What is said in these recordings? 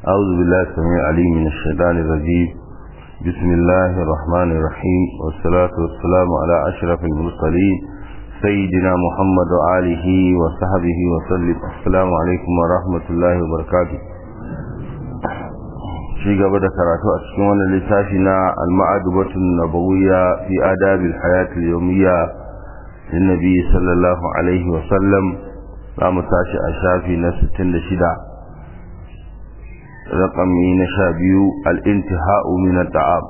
أعوذ بالله السميع العليم من الشيطان الرجيم بسم الله الرحمن الرحيم والصلاة والسلام على أشرف المرسلين سيدنا محمد وآله وصحبه وسلم السلام عليكم ورحمة الله وبركاته shi gaba da karatu a cikin wannan littafi na al-ma'adubatun nabawiyya fi adabil hayatil yawmiyya lin nabi sallallahu alaihi wa sallam za mu tashi a shafi na 66 raqami na 12 al-intiha'u min at-ta'am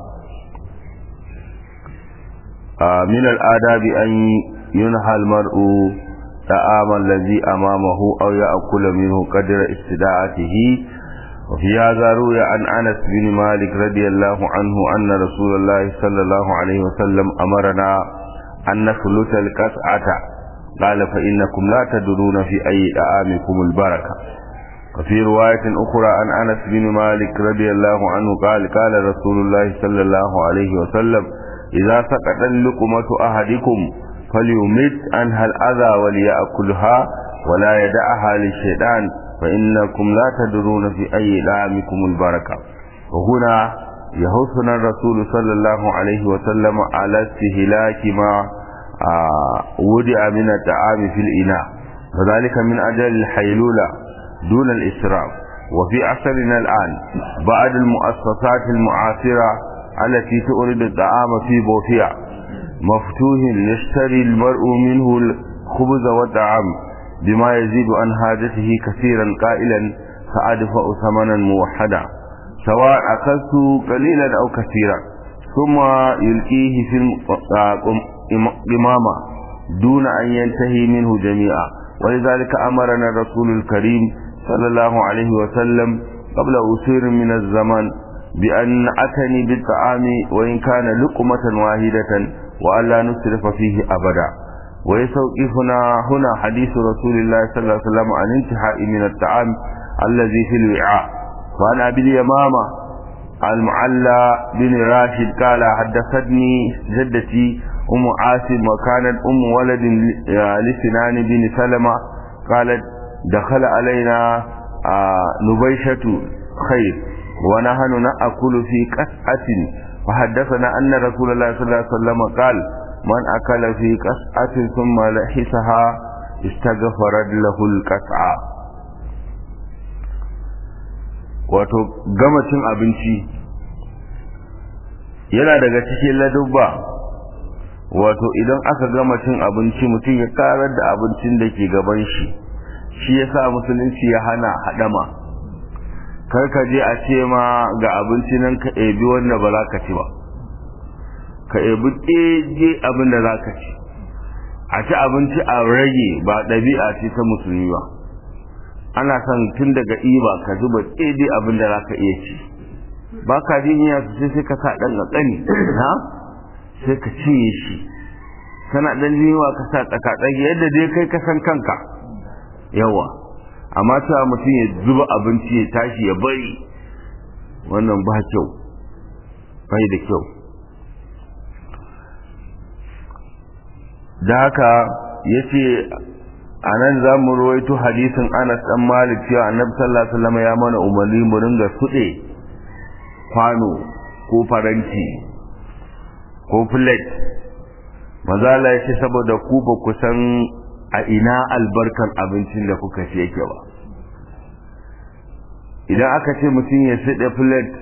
min al-adabi an yunha al-mar'u ta'ama alladhi amamahu aw ya'kula minhu qadra istida'atihi وفي هذا روي عن أنس بن مالك رضي الله عنه أن رسول الله صلى الله عليه وسلم أمرنا أن نخلط القطعة قال فإنكم لا تدرون في أي دعامكم البركة وفي رواية أخرى عن أنس بن مالك رضي الله عنه قال قال رسول الله صلى الله عليه وسلم إذا سقط اللقمة أحدكم فليمت عنها الأذى وليأكلها ولا يدعها للشيطان فإنكم لا تدرون في أي دعامكم البركة وهنا يحثنا الرسول صلى الله عليه وسلم على استهلاك ما ودع من الطعام في الإناء وذلك من أجل الحيلولة دون الإسراف وفي عصرنا الآن بعض المؤسسات المعاصرة التي تؤرد الطعام في بوفيع مفتوح يشتري المرء منه الخبز والطعام بما يزيد عن حاجته كثيرا قائلا سأدفع ثمنا موحدا سواء أكلت قليلا أو كثيرا ثم يلقيه في القمامة دون أن ينتهي منه جميعا ولذلك أمرنا الرسول الكريم صلى الله عليه وسلم قبل أسير من الزمان بأن أتني بالطعام وإن كان لقمة واحدة وألا نسرف فيه أبدا ويستوقفنا هنا حديث رسول الله صلى الله عليه وسلم عن انتهاء من الطعام الذي في الوعاء وعن أبي اليمامة المعلى بن راشد قال حدثتني جدتي أم عاصم وكانت أم ولد لسنان بن سلمة قالت دخل علينا نبيشة خير ونحن نأكل في كسعة فحدثنا أن رسول الله صلى الله عليه وسلم قال من أكل في قسعة ثم لحسها استغفرت له القسعة wato gama cin abinci yana daga cikin ladubba wato idan aka gama cin abinci mutum ya karar da abincin da ke gaban shi shi ya sa musulunci ya hana haɗama kar ka je a ce ma ga abinci nan ka ebi wanda ba za ka ci ba ka ebi ɗeje abin da za ka ci a ci abinci a rage ba ɗabi'a ce ta musulmi ba ana son tun daga iba ka zuba ɗeje abin da za ka iya ci ba ka jin iya su sai ka sa ɗan ƙaƙani na sai ka cinye shi kana ɗan jiwa ka sa tsakatsaki yadda dai kai ka san kanka yawa amma cewa mutum ya zuba abinci ya tashi ya bari wannan ba kyau bai da kyau da haka ya ce a nan za mu rawaito hadisin anas dan malik cewa annabi sallallahu alaihi wasallam ya mana umarni mu ringa suɗe kwano ko faranti ko plate mazala ya ce saboda ku ba ku san a ina albarkan abincin da kuka ci yake ba idan aka ce mutum ya suɗe plate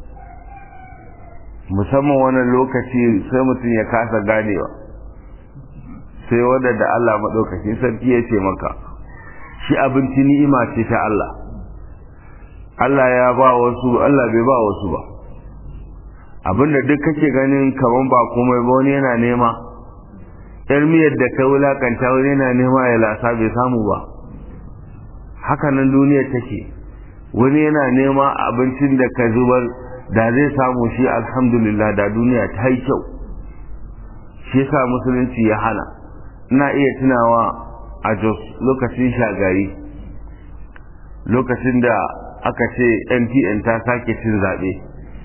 musamman wannan lokaci sai mutum ya kasa ganewa sai wanda da Allah maɗaukakin sarki ya ce maka shi abinci ni'ima ce ta Allah Allah ya ba wasu Allah bai ba wasu ba abinda duk kake ganin kaman ba komai ba wani yana nema yar miyar da ka wulakanta wani yana nema ya lasa bai samu ba haka nan duniyar take wani yana nema abincin da ka zubar da zai samu shi alhamdulillah da duniya ta yi kyau shi yasa musulunci ya hana ina iya tunawa a jos lokacin shagari lokacin da aka ce ntn ta sake cin zaɓe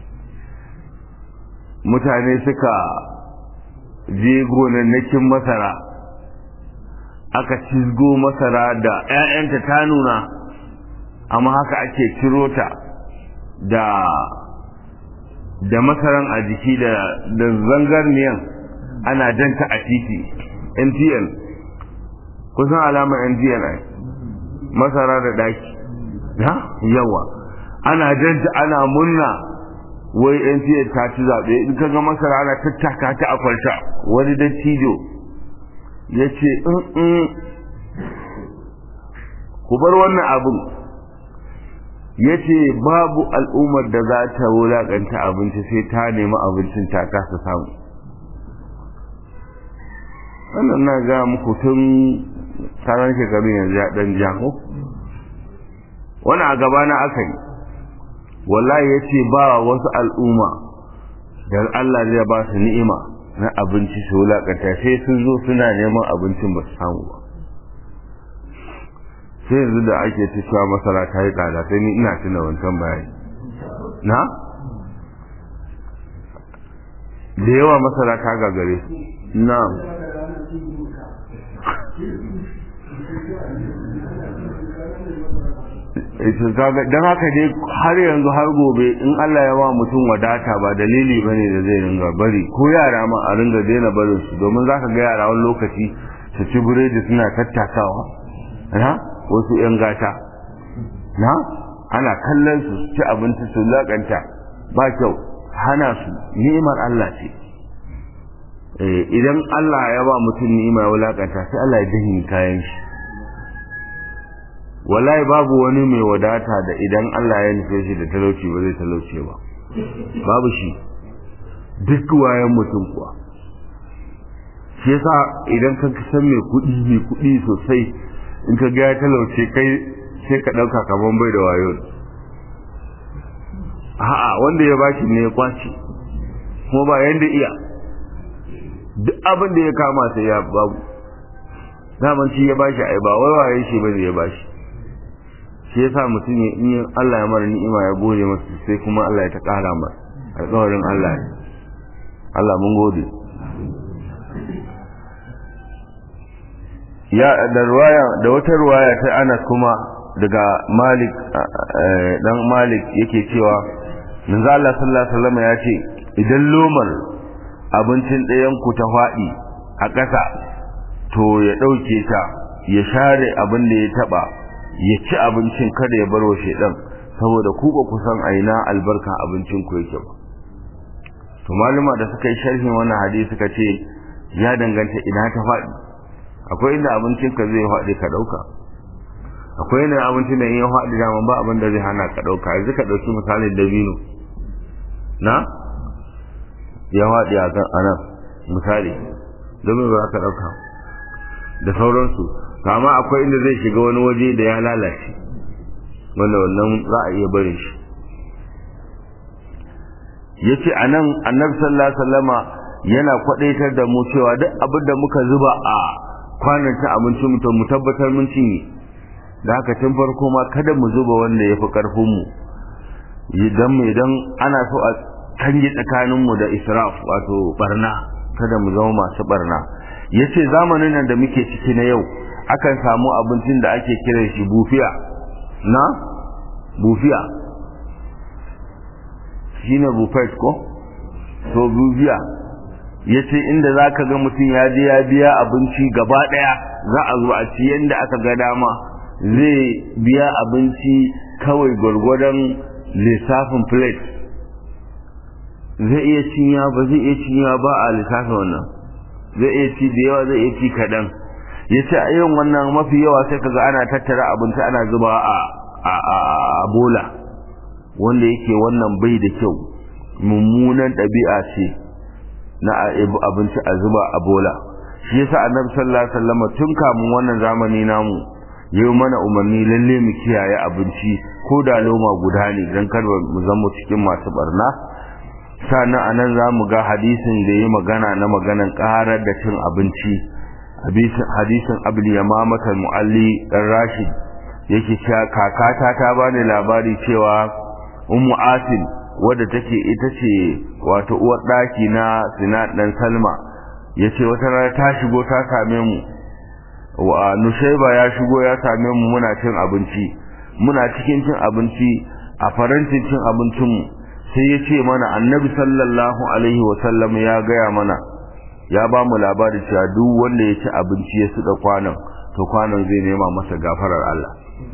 mutane suka je gonannakin masara aka cizgo masara da 'ya'yanta ta nuna amma haka ake ciro ta da da masaran a jiki da da zangarniyan ana janta a titi NTN kusan alamar NTN ai masara da daki na yawa ana janta ana munna wai NTN ta ci zaɓe in ka ga masara ana tattaka ta a kwalta wani dattijo ya ce in ku bar wannan abin ya ce babu al'ummar da za ta wulaƙanta abinci sai ta nemi abincin ta kasa samu wannan na ga muku tun tsaron shekaru yanzu ya ɗan jako wani a gabana aka yi wallahi ya ce ba wasu al'umma da Allah zai ba su ni'ima na abinci su wulaƙanta sai sun zo suna neman abincin ba su samu ba sai yanzu da ake ta cewa masara ta yi tsada sai ni ina tuna wancan bayani na da yawa masara ta gagare na don haka dai har yanzu har gobe in Allah ya ba mutum wadata ba dalili bane da zai ringa bari ko yara ma a ringa daina barin su domin za ka ga yara wani lokaci su ci biredi suna tattakawa na wasu 'yan gata na ana kallon su ci abinci su lakanta ba kyau hana su ni'imar Allah ce idan Allah ya ba mutum ni'ima ya wulakanta sai Allah ya dinga kayan shi wallahi babu wani mai wadata da idan Allah ya nufe shi da talauci ba zai talauce ba babu shi duk wayan mutum kuwa shi yasa idan ka san mai kuɗi mai kuɗi sosai in ka ga ya talauce kai sai ka ɗauka kaman bai da wayo a'a wanda ya bashi ne ya kwace kuma ba yanda iya duk abin da ya kama sai ya babu daman shi ya bashi ai ba wai waye shi bane ya bashi shi yasa mutum ya in Allah ya mara ni'ima ya gode masa sai kuma Allah ya ta kara masa alƙawarin Allah ne Allah mun gode ya da ruwaya da wata ruwaya ta Anas kuma daga Malik dan Malik yake cewa manzo Allah sallallahu alaihi wasallam ya ce idan lomar abincin ɗayan ku ta faɗi a ƙasa to ya ɗauke ta ya share abin da ya taɓa ya ci abincin kada ya bar wa shaidan saboda ku ba kusan aina albarka abincin ku yake ba to maluma da suka yi sharhin wannan hadisi suka ce ya danganta ina ta faɗi akwai inda abincin ka zai faɗi ka ɗauka akwai inda abincin da in ya faɗi dama ba abin da zai hana ka ɗauka yanzu ka ɗauki misalin dabino na ya faɗi a kan anan misali domin ba ka ɗauka da sauransu kama akwai inda zai shiga wani waje da ya lalace wanda wannan za a iya barin shi ya ce a nan annabi sallallahu alaihi wasallama yana kwadaitar da mu cewa duk abin da muka zuba a kwanan ta abinci mutum mu tabbatar mun cinye da haka tun farko ma kada mu zuba wanda ya fi karfin mu idan idan ana so a kange tsakanin mu da israf wato barna kada mu zama masu barna yace zamanin nan da muke ciki na yau akan samu abincin da ake kiran shi bufiya na bufiya shine bufet ko to bufiya yace inda zaka ga mutum ya je ya biya abinci gaba daya za a zo a ci yanda aka ga dama zai biya abinci kawai gwargwadon lissafin plate zai iya cinya ba zai iya cinya ba a lissafin wannan zai iya ci da yawa zai iya ci kaɗan ya ce a yin wannan mafi yawa sai kaga ana tattara abinci ana zuba a a bola wanda yake wannan bai da kyau mummunan ɗabi'a ce na abinci a zuba a bola shi yasa annabi sallallahu alaihi wasallam tun kamun wannan zamani namu yau mana umarni lalle mu kiyaye abinci ko da loma guda ne dan kar mu zama cikin masu barna sannan anan za mu ga hadisin da ya magana na maganan karar da cin abinci hadisin abul yamamatar mu'alli dan rashid yake cewa kakata ta bani labari cewa ummu asil wadda take ita ce wato uwar daki na sinad dan salma yace wata rana ta shigo ta same mu wa nushaiba ya shigo ya same mu muna cin abinci muna cikin cin abinci a farancin cin abincinmu sai ya ce mana annabi sallallahu alaihi wasallam ya gaya mana ya ba mu labari cewa duk wanda ya ci abinci ya suɗa kwanon to kwanon zai nema masa gafarar Allah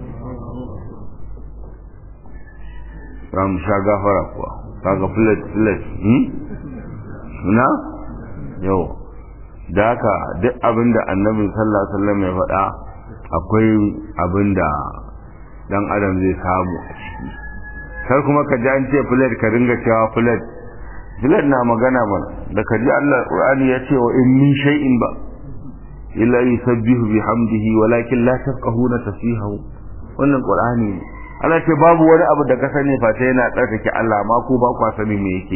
za mu sha gafara kuwa kaga filet filet na yau da haka duk abin da annabi sallallahu alaihi wasallam ya faɗa akwai abin da dan adam zai samu a ciki kar kuma ka ji an ce filet ka ringa cewa filet filet na magana mana da ka ji Allah Qur'ani ya ce wa in min shay'in ba illa yusabbihu bihamdihi walakin la tafqahuna tasbihahu wannan Qur'ani ne Allah ce babu wani abu da ka sani fa sai yana tsarkake Allah ma ko ba ku sani me yake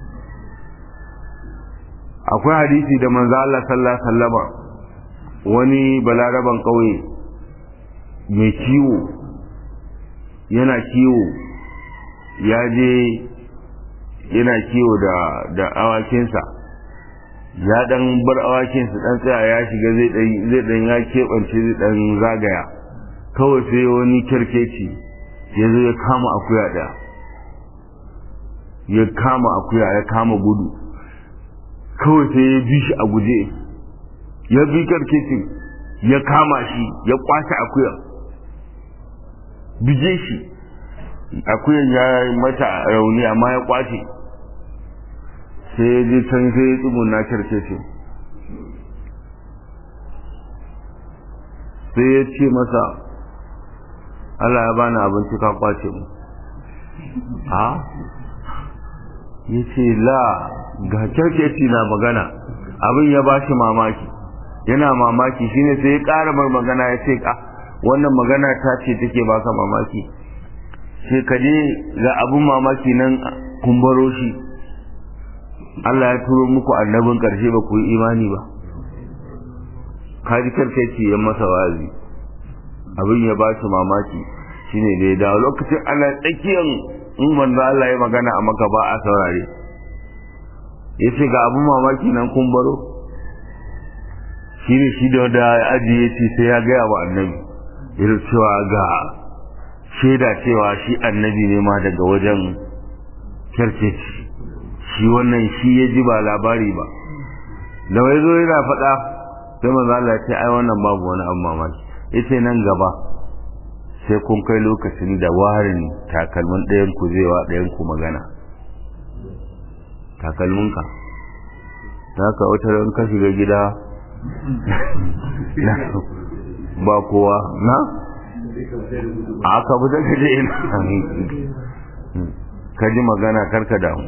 akwai hadisi da manzo Allah sallallahu alaihi wasallama wani balaraban kauye mai kiwo yana kiwo ya je yana kiwo da da awakinsa ya dan bar awakinsa dan tsaya ya shiga zai dan zai dan ya kebance zai dan zagaya kawai sai wani kirkeci ya zo ya kama akuya ɗaya ya kama akuya ya kama gudu kawai sai ya bi shi a guje ya bi karkecin ya kama shi ya kwace akuya bije shi akuyan ya mata rauni amma ya kwace sai ya je can sai ya tsumuna karkecin sai ya ce masa Allah ya bani abinci ka kwace mu a ya ce la ga kyarkeci na magana abin ya ba shi mamaki yana mamaki shine sai ya ƙara mar magana ya ce ka wannan magana ta ce take baka mamaki sai ka je ga abin mamaki nan kun baro shi Allah ya turo muku annabin ƙarshe ba ku yi imani ba kaji kyarkeci ya masa wazi abin ya ba shi mamaki shine da ya dawo lokacin ana tsakiyar in manzo Allah ya magana a maka ba a saurare ya ce ga abin mamaki nan kun baro shine shi da da ajiye ce sai ya gaya wa annabi irin cewa ga shaida cewa shi annabi ne ma daga wajen kyarkeci shi wannan shi ya ji ba labari ba da wai zo yana faɗa sai manzo Allah ya ce ai wannan babu wani abu mamaki yace nan gaba sai kun kai lokacin da warin takalmin ɗayan ku zai wa ɗayan ku magana takalminka ta ka wata ran ka shiga gida ba kowa na a ka fita ka je ina ka ji magana karka damu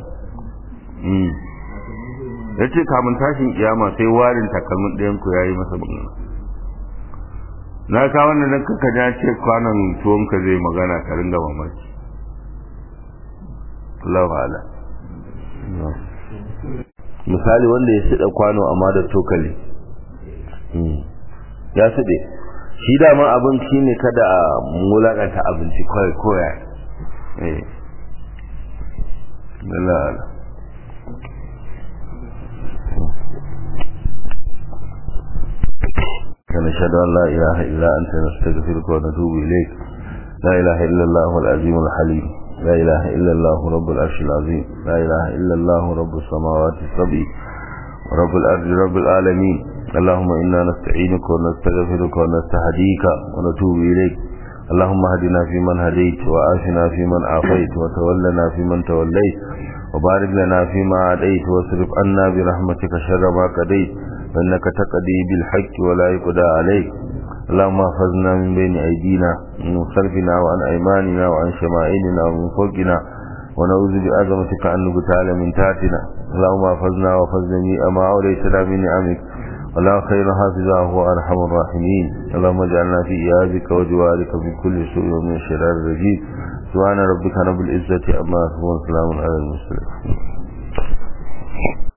ya ce kamun tashin kiyama sai warin takalmin ɗayan ku ya yi masa magana na ka wannan nan kaka ja ce kwanan tuwon ka zai magana ka ringa mamaki Allah ala misali wanda ya sida kwano amma da tokali ya side shi dama abin shi ne kada a mulakanta abinci kawai koya eh Allah ala ونشهد أن لا إله إلا أنت نستغفرك ونتوب إليك لا إله إلا الله العظيم الحليم لا إله إلا الله رب العرش العظيم لا إله إلا الله رب السماوات السبع ورب الأرض رب العالمين اللهم إنا نستعينك ونستغفرك ونستهديك ونتوب إليك اللهم هدنا فيمن هديت وآفنا فيمن عافيت وتولنا فيمن توليت وبارك لنا فيما عديت واصرف عنا برحمتك شر ما قضيت فإنك تقضي بالحق ولا يقضى عليك اللهم احفظنا من بين أيدينا من خلفنا وعن أيماننا وعن شمائلنا ومن فوقنا ونعوذ بعظمتك أن نقتال من تحتنا اللهم احفظنا واحفظ جميع ما أوليتنا من نعمك ولا خير حافظا هو أرحم الراحمين اللهم اجعلنا في إيابك وجوارك من كل سوء ومن شرار الرجيم سبحان ربك رب العزة أما يصفون سلام على المرسلين